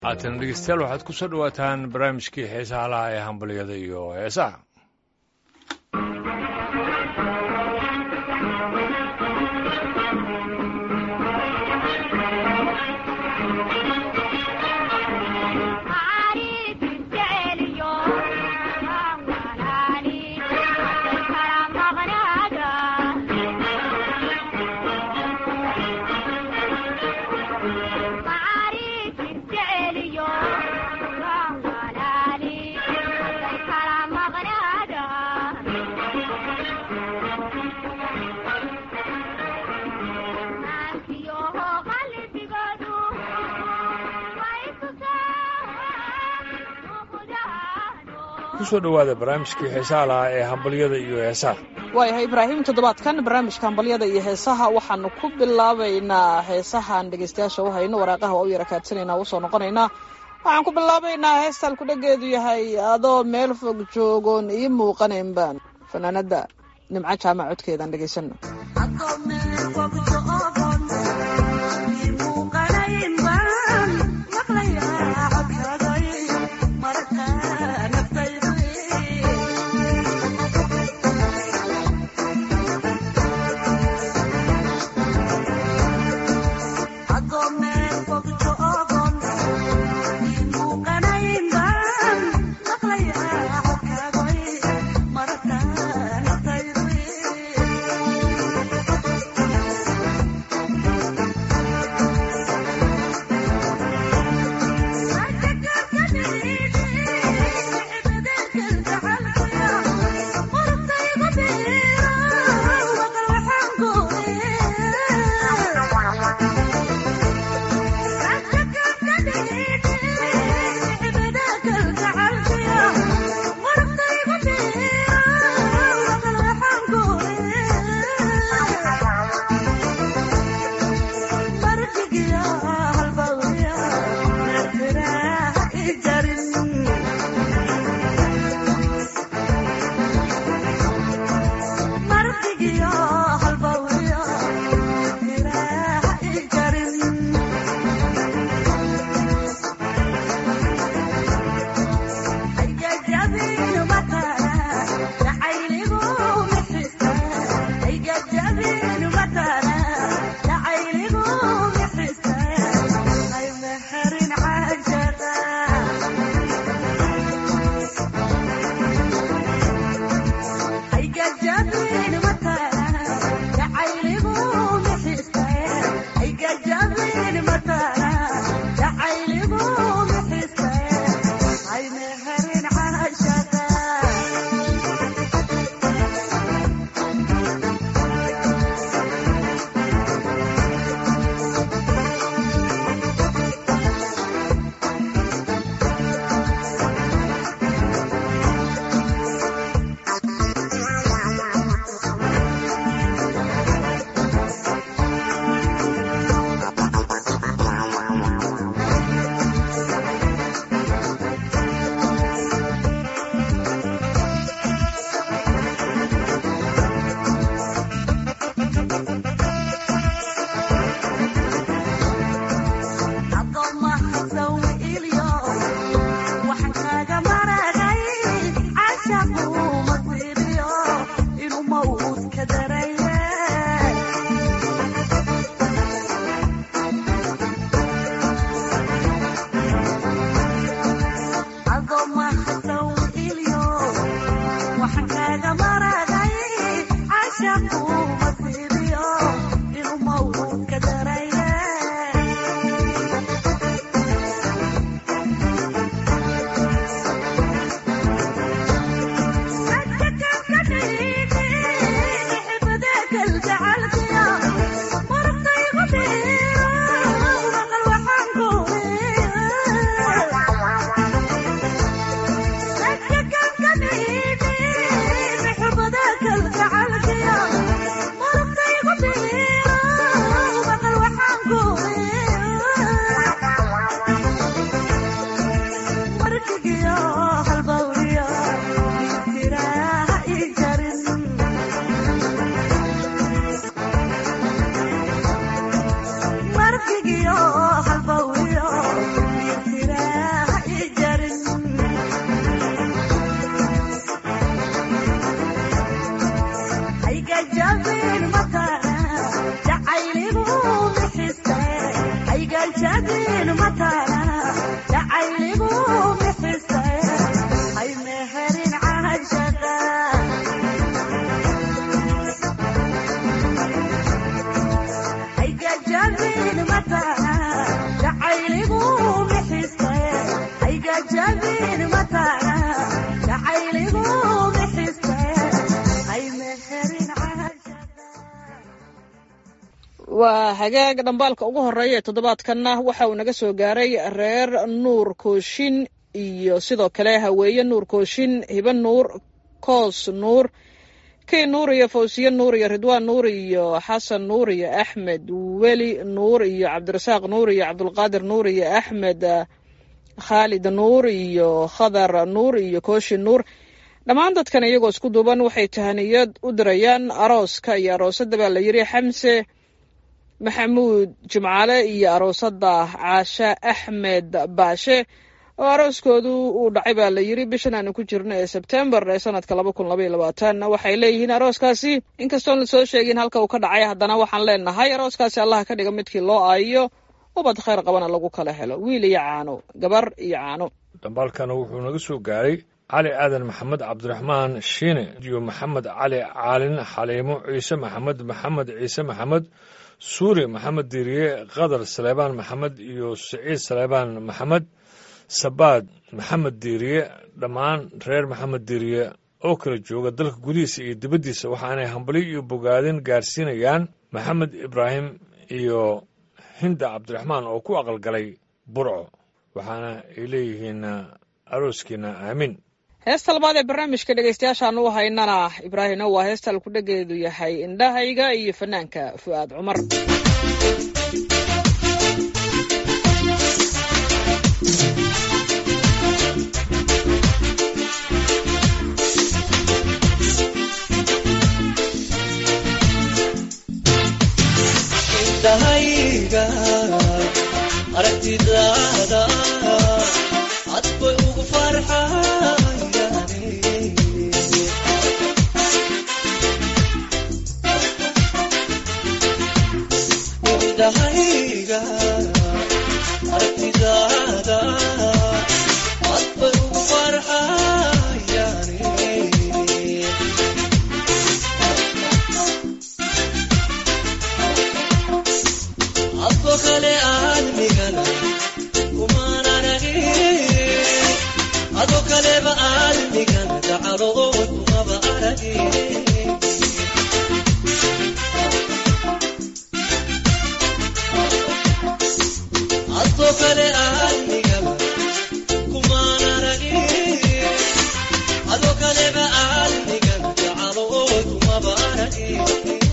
haatan dhegeystayaal waxaad ku soo dhowaataan barnaamijkii heesaha laha ee hambalyada iyo heesaha kusoo dhowaada barnaamijkii heesaha lahaa ee hambalyada iyo heesaha waayahay ibraahim toddobaadkan barnaamijka hambalyada iyo heesaha waxaanu ku bilaabaynaa heesahaan dhegeystayaasha u hayno waraaqaha waa u yara kaadsanayna usoo noqonaynaa waxaan ku bilaabaynaa heestaan kudhageedu yahay adoo meel fog joogoon ii muuqanayn baan fanaanada nimco jaamac codkeedaan dhegeysano waa hagaag dhambaalka ugu horeeya ee toddobaadkanna waxa uu naga soo gaaray reer nuur kooshin iyo sidoo kale haweeye nuur kooshin hibe nuur koos nuur kii nuur iyo fawsiye nuur iyo ridwaan nuur iyo xasan nuur iyo axmed weli nuur iyo cabdirasaaq nuur iyo cabdulqaadir nuur iyo axmed khaalid nuur iyo khadar nuur iyo kooshin nuur dhammaan dadkan iyagoo isku duuban waxay tahaniyad u dirayaan arooska iyo aroosadda baa la yidhi xamse maxamuud jimcaale iyo aroosada caashe axmed baashe oo arooskoodu uu dhacay baa la yidhi bishan aanu ku jirno ee sebtembar ee sanadka laba kun labaiyo labaatan waxay leeyihiin arooskaasi inkastoon la soo sheegin halka uu ka dhacay haddana waxaan leenahay arooskaasi allaha ka dhiga midkii loo aayiyo ubad khayr qabana lagu kala helo wiil iyo caano gabar iyo caano dhambaalkana wuxuu naga soo gaaray cali aadan maxamed cabdiraxmaan shiine iyo maxamed cali caalin xaliimo ciise maxamed maxamed ciise maxamed suuri maxamed diiriye qadar saleebaan maxamed iyo siciid saleebaan maxamed sabaad maxamed diiriye dhammaan reer maxamed diiriye oo kala jooga dalka gudihiisa iyo dibaddiisa waxaanay hambali iyo bogaadin gaarsiinayaan maxamed ibraahim iyo hinda cabdiraxmaan oo ku aqalgalay burco waxaana ay leeyihiin arooskiina aamin heesta labaad ee barnaamijka dhegaystayaashaan u haynana ibraahimna waa heesta alkudhageedu yahay indhahayga iyo fanaanka fu'aad cumar indhahayga aragtidaada cad bay ugu farxayane indhahayga aragtidaada cad bay ugu farxayane adko kale aalmigana kumaan aragin ado kaleba aalmigana dacalood kumaba aragin adko kale aalmigana kumaan aragin ado kaleba aalmigana dacalood kumaba aragin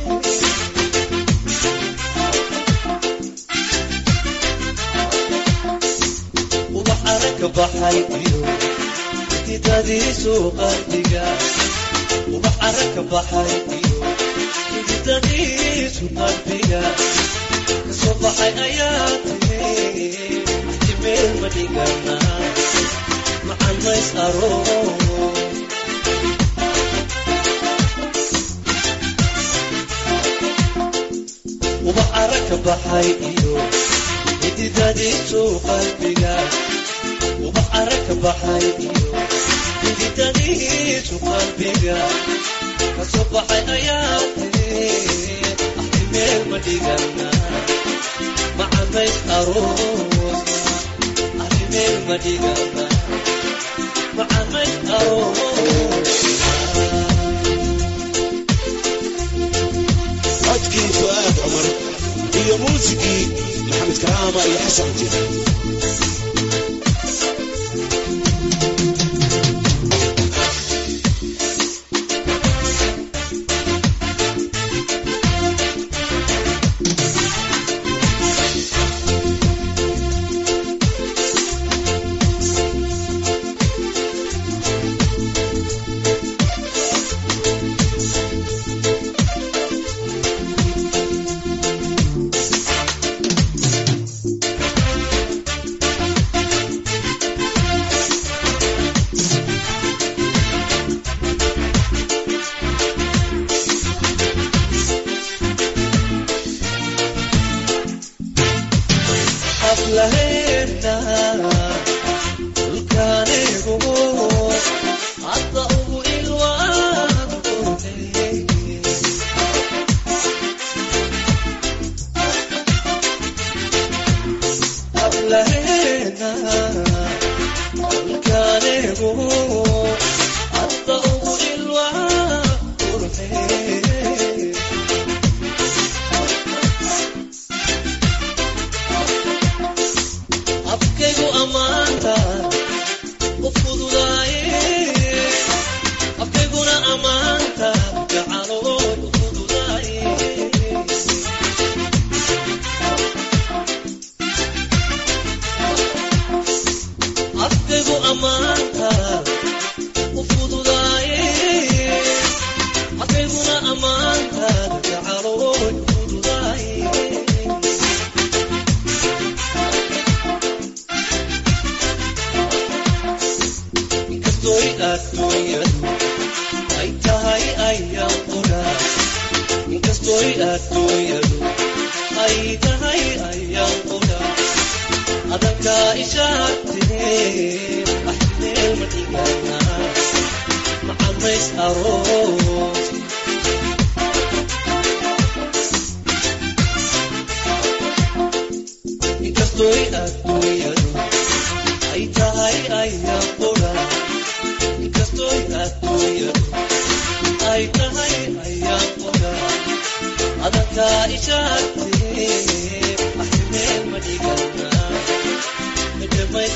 ubax aragka baxay iyo xididadiisu qalbiga ubax aragka baxay iyo xididadiisu qalbiga kasoo baxay ayaa timi jimeel ma dhigana macan mays aroos ubax aragka baxay iyo xididadiisu qalbiga ubax aragka baxay iyo xididadiisu qalbiga kasoo baxay ayaa tiri axtimeel ma dhigana macamays aroos axtimeel ma dhigana macamays aroos codkii fu'aad cumar iyo muusigii maxamed karaama iyo xasan jir hablaheena dhulkaanigu hadda ugu ilwaan qurxey hablaheena dhulkaanigu hadda ugu ilwaan qurxey adduunyadu ay tahay ayaan qudhaa inkastoy adduunyadu ay tahay ayaan qudhaa adankaa ishaagtee axmeel ma dhiganaa macamays aroos inkastoy adduunyadu ay tahay ayaan qudhaa inkastoy adduunyadu ay tahay ayaan qudhaa adankaa ishaagtee axmeel ma dhiganaa macamays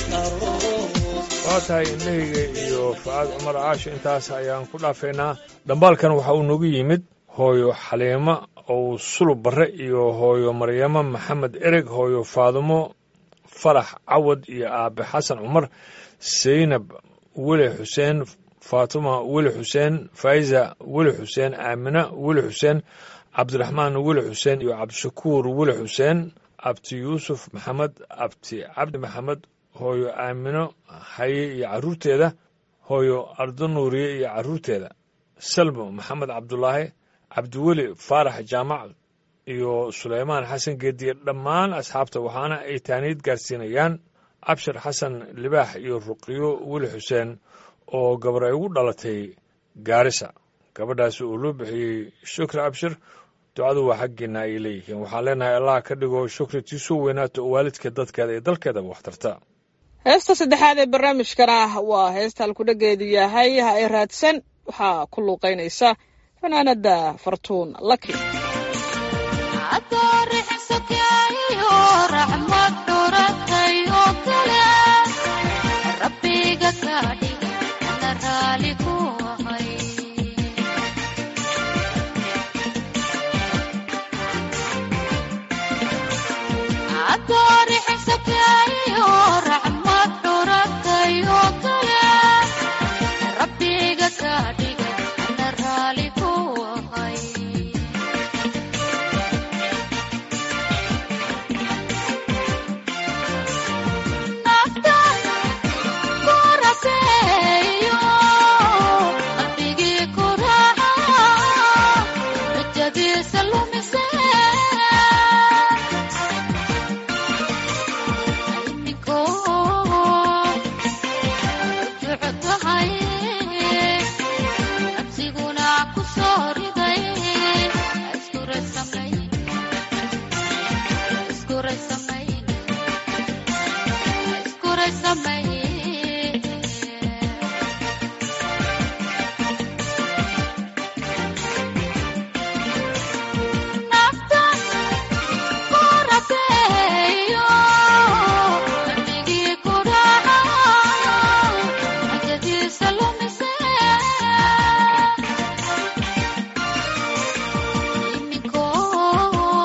aroos waa tahay indhahayga iyo facaad cumar caashi intaas ayaan ku dhaafaynaa dhambaalkan waxa uu noogu yimid hooyo xaliimo ou sulub barre iyo hooyo maryamo maxamed ereg hooyo faadumo farax cawad iyo aabe xasan cumar seynab weli xuseen faatuma weli xuseen faa'iza weli xuseen aamina weli xuseen cabdiraxmaan weli xuseen iyo cabdishakuur weli xuseen abti yuusuf maxamed abti cabdi maxamed hooyo aamino haye iyo carruurteeda hooyo ardo nuuriye iyo carruurteeda salmo maxamed cabdulaahi cabdiweli faarax jaamac iyo suleymaan xasan geediye dhammaan asxaabta waxaana ay taaniid gaarsiinayaan cabshir xasan libaax iyo ruqiyo weli xuseen oo gabar ay ugu dhalatay gaarisa gabadhaasi uu loo bixiyey shukri abshir ducadu waa xaggeena ay leeyihiin waxaan leenahay allah ka dhigo shukri tiisuu weynaato oo waalidka dadkeeda iyo dalkeedaba wax tarta heesta saddexaad ee barnaamijkana waa heesta halkudhageedu yahay ha ay raadsan waxaa ku luuqaynaysa fanaanada fartuun laki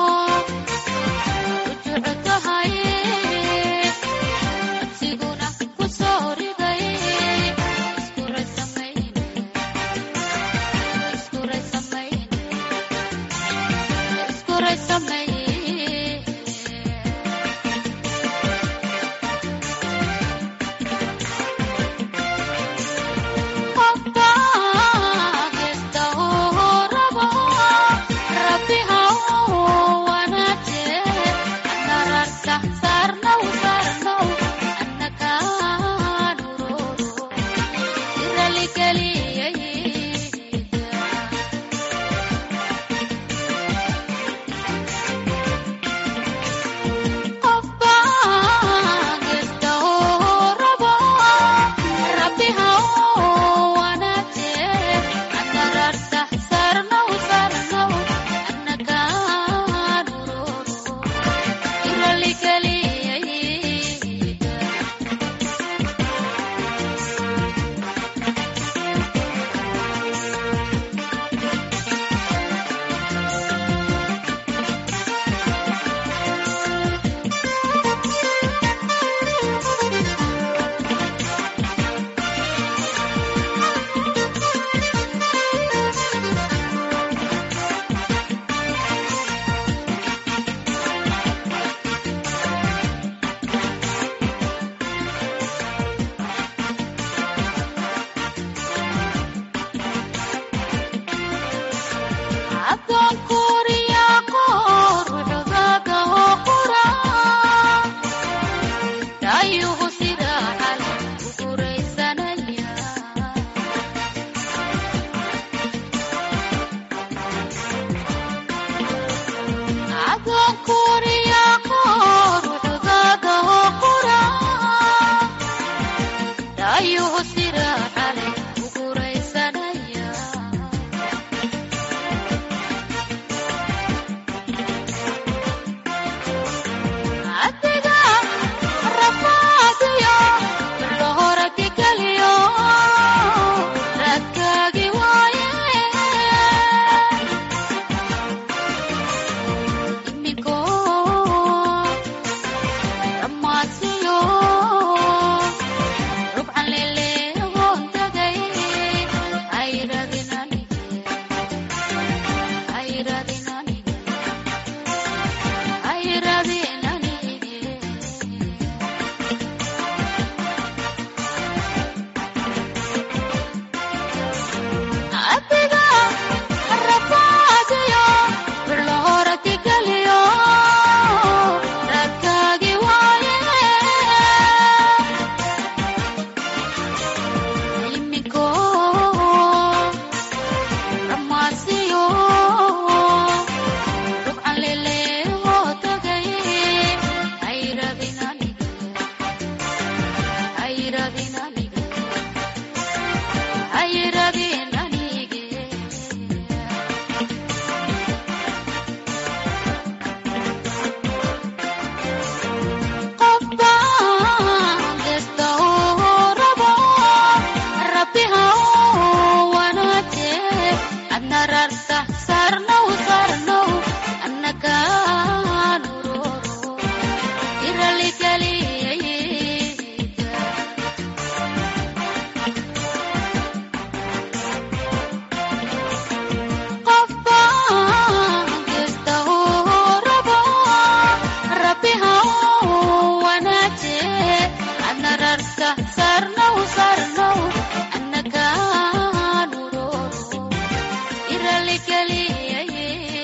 Siguna ayuu sira cale ugu raysanaya adiga rafaadiyo lohorati kaliyo raadkaagi waaye imiko dhammaadsiyo rubcan leleegoon tagay ay radin anige ay radin anige ay radin anige adiga rafaadiyo birlohorati kaliyo raadkaagi waaye imiko dhammaadsiyo rubcan leleegoo tagay ay radin anige ay radin anige ay radin anige qofba kasta oo rabo rabbi ha u wanaaje adna rarta sarnow sarnow annakaan uroro iraligeliyayiga qofba kasta oo rabo rabbi ha u wanaaje adna rarta sarnow sarnow annakaan uroro iraligeliyaye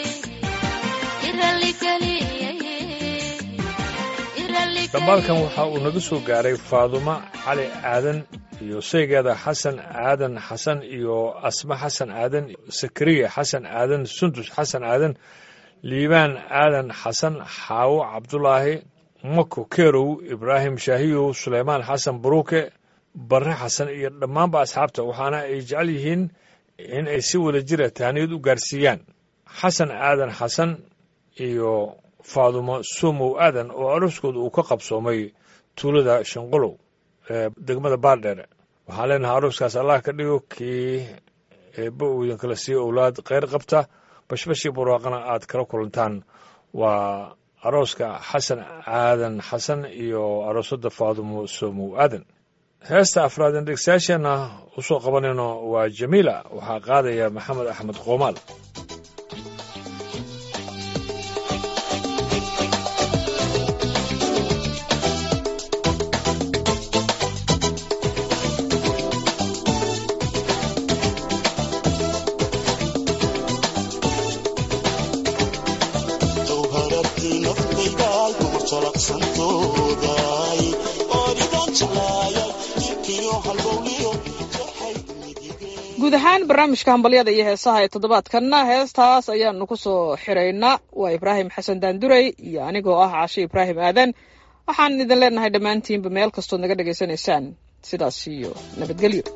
iraligeliyaye iraligeliyaye dhambaalkan waxa uu naga soo gaaray faadumo cali aadan iyo saygeeda xasan aadan xasan iyo asma xasan aadan sakariya xasan aadan sundus xasan aadan liibaan aadan xasan xaawo cabdulaahi mako kerow ibraahim shaahiyow suleymaan xasan baruuke barre xasan iyo dhammaanba asxaabta waxaana ay jecel yihiin in ay si wada jira tahniyad u gaarsiiyaan xasan aadan xasan iyo faadumo sumow aadan oo aroskooda uu ka qabsoomay tuulada shanqolow ee degmada baardheere waxaan leenahay arooskaas allah ka dhigo kii eebba uu idinkala siiyo owlaad kheyr qabta bashbashii barwaaqana aad kala kulantaan waa arooska xasan aadan xasan iyo aroosada faadumo somow aadan heesta afraadeen dhegsayaasheenna usoo qabanayno waa jamiila waxaa qaadaya maxamed axmed qoomaal jawharadii naftaydaay dumar jalaqsantoodaay ooridan jeclaayay jirkiyo halbowliyo jaxay midigeen guud ahaan barnaamijka hambalyada iyo heesaha ee toddobaadkanna heestaas ayaanu ku soo xiraynaa waa ibraahim xasan daandurey iyo anigoo ah cashe ibraahim aadan waxaan idin leenahay dhammaantiinba meel kastood naga dhegaysanaysaan sidaas iyo nabadgelyo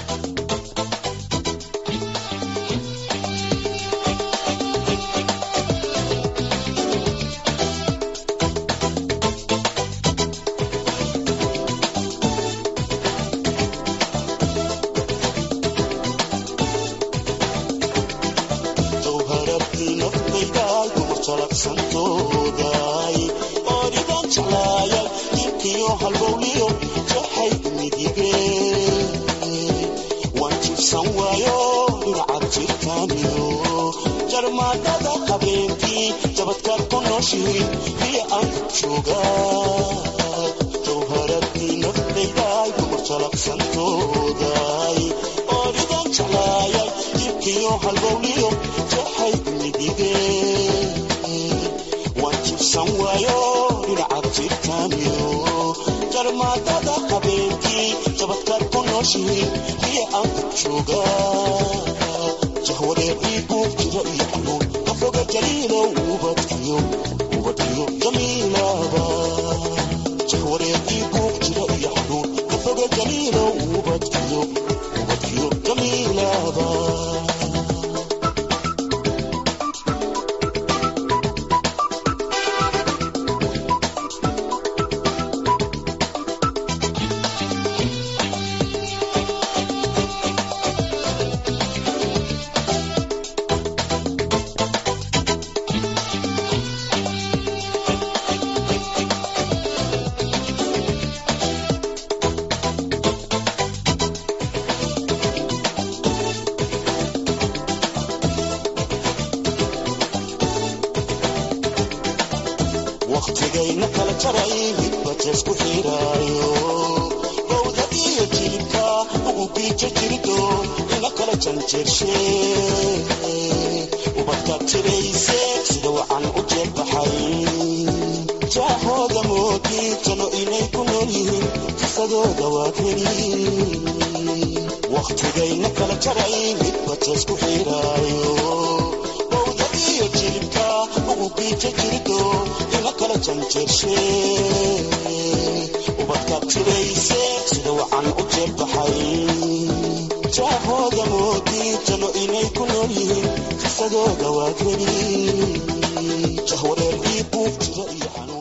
jawharadii naftaydaay dumar jalaqsantoodaay ooridan jeclaayay jirkiyo halbowliyo jaxay midigeen waan jibsan waayo dhinacaad jirtaaniyo jarmaadada habeenkii jabadkaad ku nooshihiin biyo aan joogaa jawharadii naftaydaay dumar jalaqsantoodaay ooridan jeclaayay jirkiyo halbowliyo jaxay midigeen waan jibsan waayo dhinacaad jirtaaniyo jarmaadada habeenkii jabadkaad ku nooshihiin biyo aan ku joogaa jahwareerii guub jira iyo xanuun afroga jaliilow ubadkiyo ubadkiyo jamiilaba jahwareerii guub jira iyo xanuun afroga jaliilow waqtigayna kala jaray midba jeesku xiraayo bowda iyo jilibka ugu giija jirido ina kala janjeershe ubadka tirayse sida wacan u jeelbaxay jaahooda moodi jano inay ku nool yihiin qisadooda waa keli waqtigayna kala jaray midba jeesku xiraayo bowda iyo jilibka ugu giija jirido ina kala janjeershe ubadka tirayse sida wacan u jeelbaxay jaahooda moodi jano inay ku nool yihiin qisadooda waa keli jahwareer ii buug jira iyo xanuun